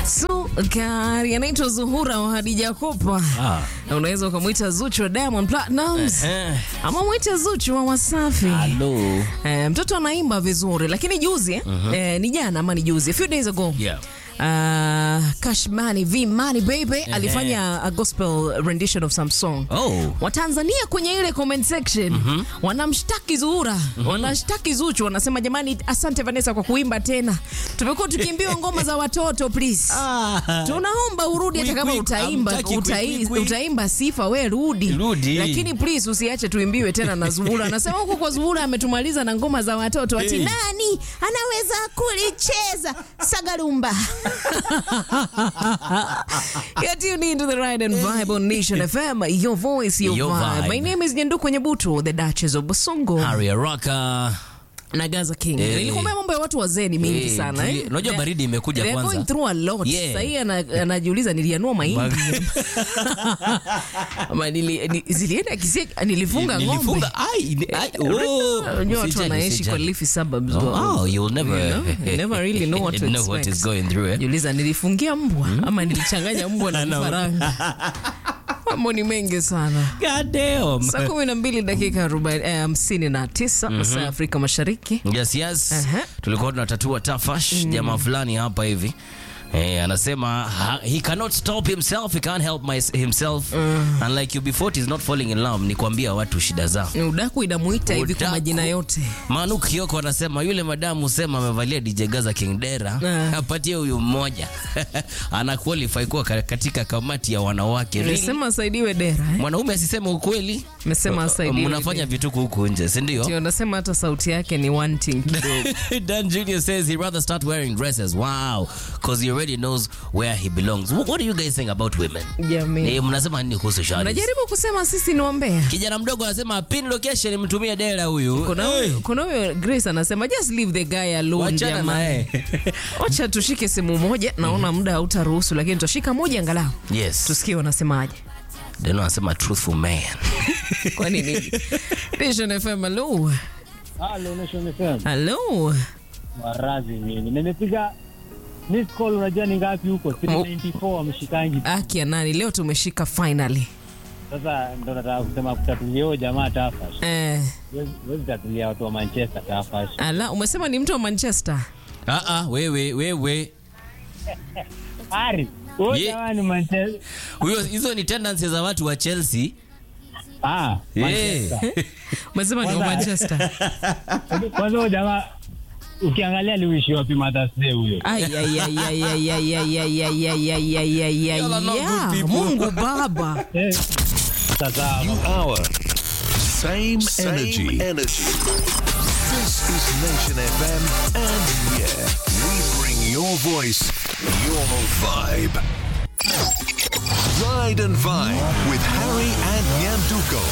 Sukari anaitwa Zuhura wa Hadija Kopa. Ah. Na unaweza ukamwita Zuchu wa Diamond Platnumz Eh. ama mwite Zuchu wa Wasafi. Hello. Eh, mtoto anaimba vizuri lakini juzi eh, eh, ni jana ama ni juzi a few days ago Yeah. uh, Cash Money V Money baby alifanya a gospel rendition of some song Oh. Watanzania kwenye ile comment section wanamshtaki Zuhura, wanashtaki Zuchu, wanasema jamani, asante Vanessa kwa kuimba tena, tumekuwa tukiimbiwa ngoma za watoto please. Tunaomba urudi hata Quick, kama quick, utaimba hamtaki quick, utai, quick, quick. utaimba sifa we rudi. Rudi. Lakini please usiache tuimbiwe tena na Zuhura. Anasema huko kwa Zuhura ametumaliza na ngoma za watoto ati Hey. nani anaweza kulicheza sagarumba. You're tuned into the ride and vibe on Nation FM. Your voice, your, Your vibe. vibe. My name is Nyanduko Nyebutu, the Duchess of Basongo Harry Araka. na Gaza King. Eh. Nilikwambia mambo ya watu wazee ni mingi Eh, sana. tuli- eh. unajua They- baridi imekuja they are kwanza. going through a lot. Yeah. Sasa hii ana- anajiuliza nilianua mahindi. Ama nili, ni, zilienda kisi nilifunga ng'ombe. Nilifunga. Ai, ni- ai, oh. Unajua watu Usijali, wanaishi kwa usijali. leafy suburbs. Oh, you'll never, You know, you never really know what to know what expect. is going through. Eh? Jiuliza nilifungia mbwa ama nilichanganya mbwa na No. vifaranga. Mambo ni mengi sana. God damn. Saa kumi na mbili dakika arobaini- eh, hamsini na tisa masaa ya Afrika Mashariki. Yes, yes. Aha. Tulikuwa tunatatua tafash jamaa fulani hapa hivi Eh, anasema ha, he cannot stop himself he can't help my, himself unlike you before he's not falling in love ni kuambia watu shida zao Ni Udaku inamuita hivi kwa Udaku. majina yote. Manu Kioko anasema yule madamu sema amevalia DJ Gaza King Dera Ah. apatie huyu mmoja ana qualify kuwa ka- katika kamati ya wanawake really? Nimesema asaidiwe dera eh? Mwanaume asiseme ukweli Nimesema asaidiwe mnafanya dera. vituko huku nje si ndio? Ndio nasema hata sauti yake ni wanting kidogo. Dan Jr. says he'd rather start wearing dresses. Wow. Because he already knows where he belongs. What, what are you guys saying about women? Jamii. Eh, mnasema nini kuhusu shadi? Najaribu kusema sisi ni wambea. Kijana mdogo anasema pin location mtumie dera huyu. Kuna Hey, huyo kuna huyo Grace anasema just leave the guy alone Wachana jamani. naye. Wacha tushike simu moja, naona muda hautaruhusu, lakini tutashika moja angalau Yes. tusikie wanasemaje. Deno anasema truthful man. Kwa nini? Vision FM, hello. Halo, Nation FM. Hello. Warazi mimi. Nimepiga miss call unajua ni ngapi huko? 394 wameshikangi. Aki ya nani leo tumeshika finally. Sasa ndo nataka kusema kutatulia huyo jamaa Tafash. Eh, Huwezi huwezi tatulia watu wa Manchester Tafash. ala umesema ni mtu wa Manchester. Ah ah, wewe wewe. Ari, huyo Ye- jamaa ni Manchester. Huyo hizo ni tendencies za watu wa Chelsea. Ah, Yeah. Manchester. Umesema ni wa Kwanza- Manchester. Kwanza huyo jamaa ukiangalia aliishi wapi Mother's Day huyo? Ay, ay, ay, ay, ay, ay, ay, ay, ay, ay, ay, ay, ay, ay, Y'all are not yeah. good people. Mungu Baba. Eh, Sasa New hour. Same, Same energy. energy. This is Nation FM, and yeah, we bring your voice, your vibe. Ride and Vibe with Harry and Nyanduko.